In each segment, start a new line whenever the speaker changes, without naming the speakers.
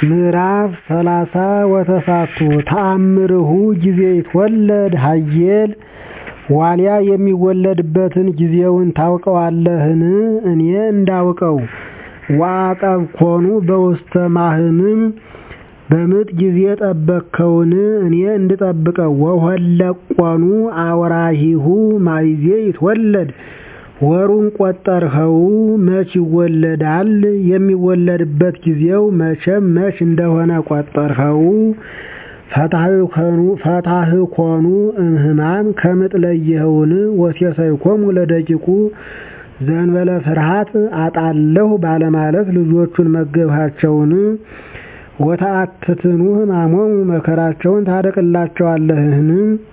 ምዕራፍ ሰላሳ ወተሳቱ ተአምርሁ ጊዜ ይትወለድ ሀየል ዋልያ የሚወለድበትን ጊዜውን ታውቀዋለህን? እኔ እንዳውቀው ወአቀብኮኑ በውስተ ማህምም በምጥ ጊዜ ጠበቅከውን? እኔ እንድጠብቀው ወሆለቆኑ አውራሂሁ ማይዜ ይትወለድ ወሩን ቆጠርኸው መች ይወለዳል? የሚወለድበት ጊዜው መቼም መች እንደሆነ ቆጠርኸው? ፈታህኮኑ እምህማም ከምጥ ለየኸውን? ወሴሰይኮሙ ለደቂቁ ዘእንበለ ፍርሃት አጣለሁ ባለማለት ልጆቹን መገብሃቸውን? ወተአትትኑ ሕማሞሙ መከራቸውን ታርቅላቸዋለህን?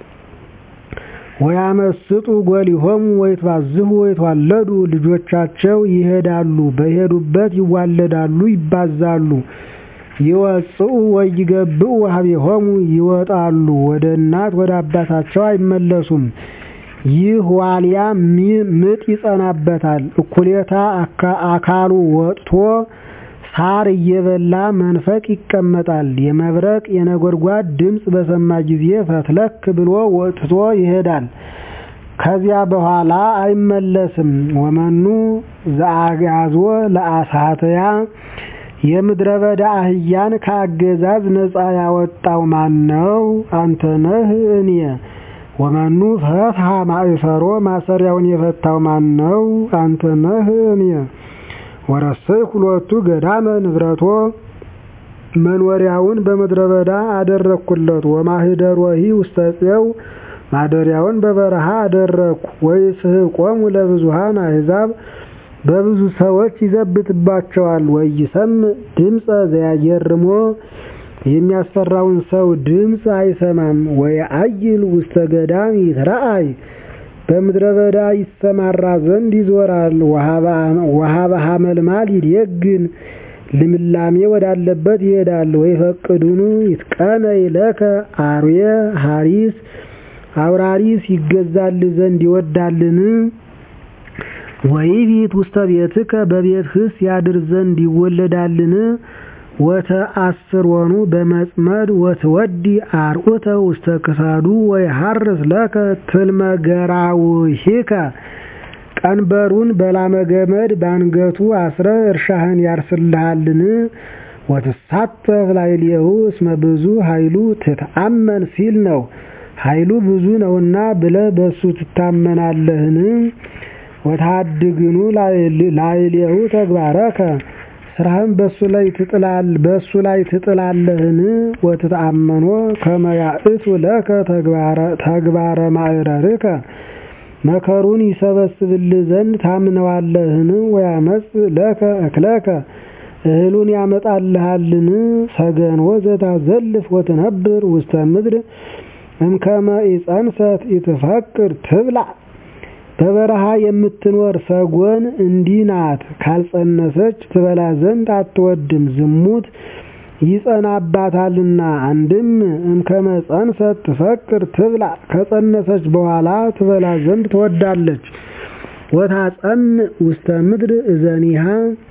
ወያመስጡ ጎሊሆሙ ወይትባዝሑ ወይትዋለዱ ልጆቻቸው ይሄዳሉ በሄዱበት ይዋለዳሉ ይባዛሉ። ይወፅኡ ወይገብኡ ሀቤሆሙ ይወጣሉ ወደ እናት ወደ አባታቸው አይመለሱም። ይህ ዋልያ ምጥ ይጸናበታል። እኩሌታ አካሉ ወጥቶ ሳር እየበላ መንፈቅ ይቀመጣል። የመብረቅ የነጎድጓድ ድምፅ በሰማ ጊዜ ፈትለክ ብሎ ወጥቶ ይሄዳል። ከዚያ በኋላ አይመለስም። ወመኑ ዘአግዓዞ ለአሳተያ የምድረ በዳ አህያን ከአገዛዝ ነፃ ያወጣው ማን ነው? አንተ ነህ እኔ። ወመኑ ፈትሐ ማእሰሮ ማሰሪያውን የፈታው ማን ነው? አንተ ነህ እኔ። ወረሰይ ሁለቱ ገዳመ ንብረቶ መኖሪያውን በምድረ በዳ አደረግኩለት። ወማህደሮሂ ውስተ ፄው ማደሪያውን በበረሃ አደረግኩ። ወይስሕቆሙ ለብዙኃን አሕዛብ በብዙ ሰዎች ይዘብትባቸዋል። ወይሰምዕ ድምፀ ዘያጌርሞ የሚያስፈራውን ሰው ድምፅ አይሰማም። ወየዐይል ውስተ ገዳም ይትረአይ በምድረ በዳ ይሰማራ ዘንድ ይዞራል። ወሀበ ሐመልማል ይዴግን ልምላሜ ወዳለበት ይሄዳል። ወይፈቅዱኑ ይትቀነይ ለከ አርዌ ሐሪስ አውራሪስ ይገዛል ዘንድ ይወዳልን? ወይቢት ውስተ ቤትከ በቤትህስ ያድር ዘንድ ይወለዳልን? ወተአስሮኑ በመጽመድ ወትወዲ አርዑተ ውስተ ክሳዱ ወይሐርስ ለከ ትልመ ገራውሂከ ቀንበሩን በላመ ገመድ ባንገቱ አስረ እርሻህን ያርስልሃልን? ወትሳተፍ ላዕሌሁ እስመ ብዙ ኃይሉ ትትአመን ሲል ነው። ኃይሉ ብዙ ነውና ብለህ በሱ ትታመናለህን? ወታድግኑ ላዕሌሁ ተግባረከ ስራህን በሱ ላይ ትጥላል በሱ ላይ ትጥላለህን? ወትተአመኖ ከመ ያእቱ ለከ ተግባረ ማዕረርከ መከሩን ይሰበስብልህ ዘንድ ታምነዋለህን? ወያመጽ ለከ እክለከ እህሉን ያመጣልሃልን? ሰገንዎ ዘታዘልፍ ወትነብር ውስተ ምድር እምከመ ኢጸንሰት ኢትፈቅድ ትብላዕ በበረሃ የምትኖር ሰጎን እንዲህ ናት። ካልጸነሰች ትበላ ዘንድ አትወድም፣ ዝሙት ይጸናባታልና። አንድም እምከመ ጸንሰት ትፈቅድ ትብላዕ ከጸነሰች በኋላ ትበላ ዘንድ ትወዳለች። ወታጸምዕ ውስተ ምድር እዘኒሃ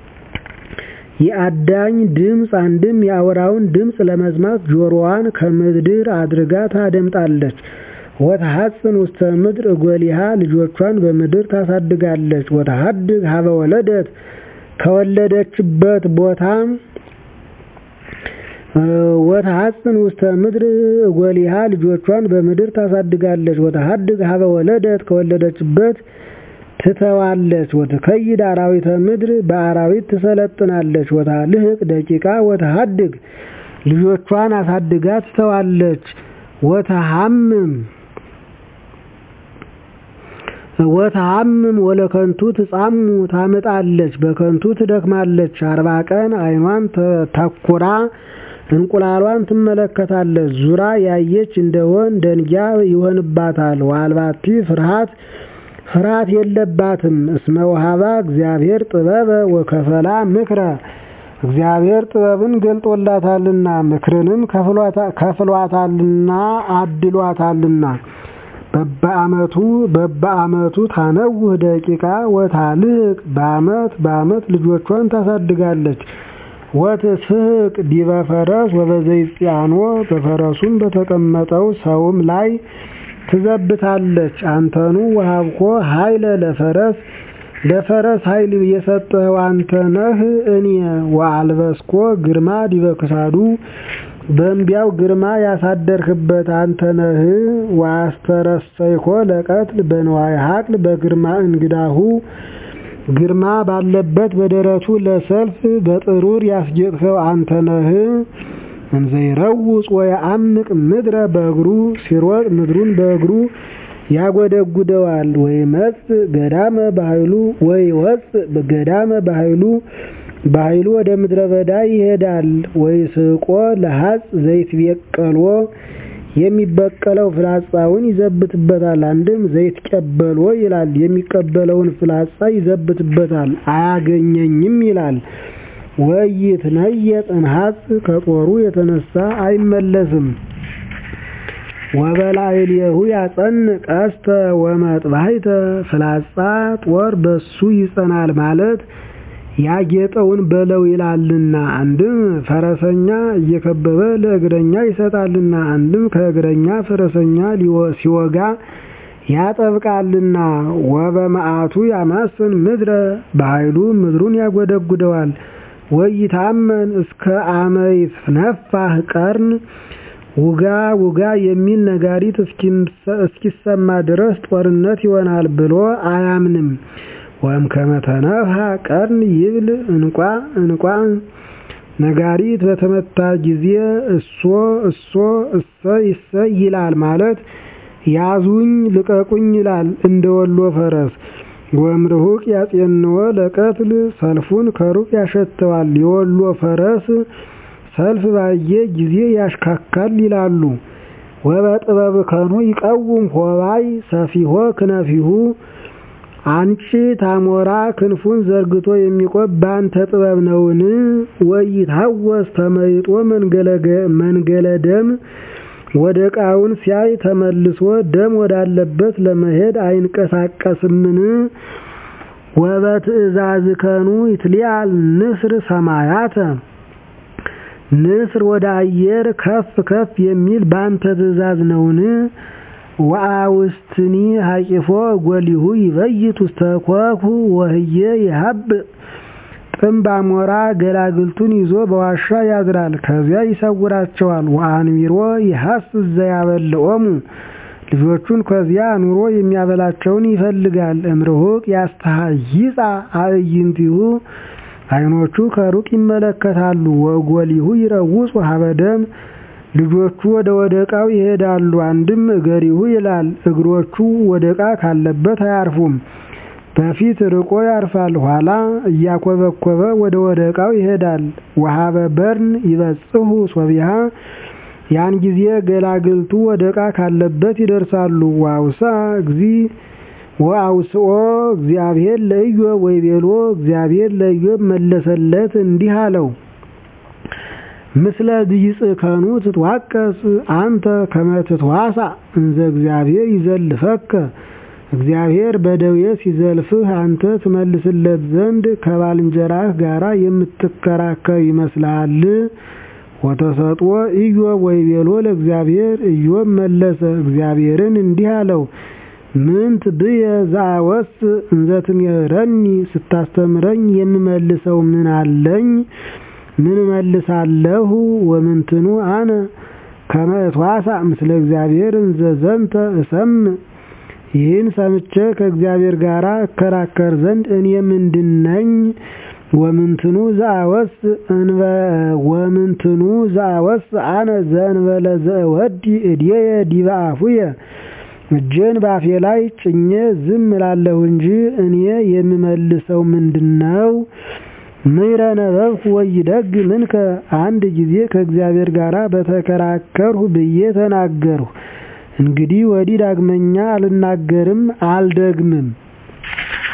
የአዳኝ ድምፅ አንድም የአውራውን ድምፅ ለመስማት ጆሮዋን ከምድር አድርጋ ታደምጣለች። ወተሐጽን ውስተ ምድር እጎሊሃ ልጆቿን በምድር ታሳድጋለች። ወተሐድግ ሀበ ወለደት ከወለደችበት ቦታ ወተሐጽን ውስተ ምድር እጎሊሃ ልጆቿን በምድር ታሳድጋለች። ወተሐድግ ሀበ ወለደት ከወለደችበት ትተዋለች። ወትከይድ አራዊተ ምድር በአራዊት ትሰለጥናለች። ወታልህቅ ደቂቃ ወተሐድግ ልጆቿን አሳድጋ ትተዋለች። ወተሐምም ወተሐምም ወለከንቱ ትጻሙ ታምጣለች በከንቱ ትደክማለች። አርባ ቀን ዓይኗን ተኩራ እንቁላሏን ትመለከታለች። ዙራ ያየች እንደሆን ደንጊያ ይሆንባታል። ወአልባቲ ፍርሃት ፍርሃት የለባትም። እስመ ወሀባ እግዚአብሔር ጥበበ ወከፈላ ምክረ እግዚአብሔር ጥበብን ገልጦላታልና ምክርንም ከፍሏታልና አድሏታልና። በበአመቱ በበአመቱ ታነውህ ደቂቃ ወታልቅ በአመት በአመት ልጆቿን ታሳድጋለች። ወትስሕቅ ዲበ ፈረስ ወበዘይጽአኖ በፈረሱም በተቀመጠው ሰውም ላይ ትዘብታለች። አንተኑ ወሀብኮ ኃይለ ለፈረስ ለፈረስ ኃይል የሰጠኸው አንተ ነህ እኔ ወአልበስኮ ግርማ ዲበ ክሳዱ በእምቢያው ግርማ ያሳደርህበት አንተ ነህ። ወአስተረሰይኮ ለቀትል በንዋየ ሀቅል በግርማ እንግዳሁ ግርማ ባለበት በደረቱ ለሰልፍ በጥሩር ያስጌጥኸው አንተ ነህ። እንዘይረውፅ ወየዐምቅ ምድረ በእግሩ ሲሮጥ ምድሩን በእግሩ ያጎደጉደዋል። ወይመጽእ ገዳመ በኃይሉ ወይወጽእ ገዳመ በኃይሉ በኃይሉ ወደ ምድረ በዳ ይሄዳል። ወይስቆ ለሐጽ ዘይትቤቀልዎ የሚበቀለው ፍላጻውን ይዘብትበታል። አንድም ዘይትቀበሎ ይላል የሚቀበለውን ፍላጻ ይዘብትበታል። አያገኘኝም ይላል። ወይትነየጥ እንሐጽ ከጦሩ የተነሳ አይመለስም። ወበላዕሌሁ ያጸንዕ ቀስተ ወመጥባሕተ ፍላጻ ጦር በሱ ይጸናል ማለት ያጌጠውን በለው ይላልና። አንድም ፈረሰኛ እየከበበ ለእግረኛ ይሰጣልና። አንድም ከእግረኛ ፈረሰኛ ሲወጋ ያጠብቃልና። ወበመዓቱ ያማስን ምድረ በኃይሉ ምድሩን ያጎደጉደዋል። ወይታመን እስከ አመ ይትነፋህ ቀርን ውጋ ውጋ የሚል ነጋሪት እስኪሰማ ድረስ ጦርነት ይሆናል ብሎ አያምንም። ወም ከመተነፍሐ ቀርን ይብል እንቋ እንቋ ነጋሪት በተመታ ጊዜ እሶ እሶ እሰይ እሰይ ይላል ማለት ያዙኝ ልቀቁኝ ይላል እንደ ወሎ ፈረስ። ወእምርሁቅ ያጼንዎ ለቀትል ሰልፉን ከሩቅ ያሸተዋል። የወሎ ፈረስ ሰልፍ ባየ ጊዜ ያሽካካል ይላሉ። ወበጥበብ ከኑ ይቀውም ሆባይ ሰፊሆ ክነፊሁ አንቺ ታሞራ ክንፉን ዘርግቶ የሚቆም በአንተ ጥበብ ነውን? ወይታወስ ተመይጦ መንገለ ደም ወደ ዕቃውን ሲያይ ተመልሶ ደም ወዳለበት ለመሄድ አይንቀሳቀስምን? ወበትእዛዝከኑ ይትሊአል ንስር ሰማያተ ንስር ወደ አየር ከፍ ከፍ የሚል በአንተ ትእዛዝ ነውን? ወአውስትኒ ሀቂፎ ጎሊሁ ይበይት ውስተ ኮኩ ወህየ ይሀብእ ጥምብ አሞራ ገላግልቱን ይዞ በዋሻ ያድራል፣ ከዚያ ይሰውራቸዋል። ወአንቢሮ ይሐስስ ዘያበልዖሙ ልጆቹን ከዚያ አኑሮ የሚያበላቸውን ይፈልጋል። እምርሁቅ ያስተሃይጻ አዕይንቲሁ ዓይኖቹ ከሩቅ ይመለከታሉ። ወጎሊሁ ይረውጽ ሀበ ደም ልጆቹ ወደ ወደቃው ይሄዳሉ። አንድም እገሪሁ ይላል እግሮቹ ወደቃ ካለበት አያርፉም። በፊት ርቆ ያርፋል፣ ኋላ እያኮበኮበ ወደ ወደቃው ይሄዳል። ወሀበ በርን ይበጽሑ ሶቢሃ ያን ጊዜ ገላግልቱ ወደቃ ካለበት ይደርሳሉ። ወአውሳ እግዚ ወአውስኦ እግዚአብሔር ለኢዮብ ወይቤሎ እግዚአብሔር ለኢዮብ መለሰለት እንዲህ አለው ምስለ ድይጽከኑ ትትዋቀስ አንተ ከመ ትትዋሳእ እንዘ እግዚአብሔር ይዘልፈከ እግዚአብሔር በደዌ ሲዘልፍህ አንተ ትመልስለት ዘንድ ከባልንጀራህ ጋር የምትከራከር ይመስልሃል? ወተሰጥኦ ኢዮብ ወይቤሎ ለእግዚአብሔር ኢዮብ መለሰ እግዚአብሔርን እንዲህ አለው ምንት ብየ ዘአወስ እንዘ ትምህረኒ ስታስተምረኝ የምመልሰው ምን አለኝ? ምን እመልሳለሁ? ወምንትኑ አነ ከመ እትዋሳእ ምስለ እግዚአብሔር እንዘ ዘንተ እሰምዕ ይህን ሰምቼ ከእግዚአብሔር ጋር እከራከር ዘንድ እኔ ምንድነኝ? ወምንትኑ ዘአወስ እንበ ወምንትኑ ዘአወስ አነ ዘእንበለ ዘእወዲ እድየ ዲበ አፉየ እጄን ባፌ ላይ ጭኜ ዝም እላለሁ እንጂ እኔ የምመልሰው ምንድነው? ምይረ ነበብኩ ወይደግ ምንከ አንድ ጊዜ ከእግዚአብሔር ጋር በተከራከርሁ ብዬ ተናገርሁ። እንግዲህ ወዲህ ዳግመኛ አልናገርም አልደግምም።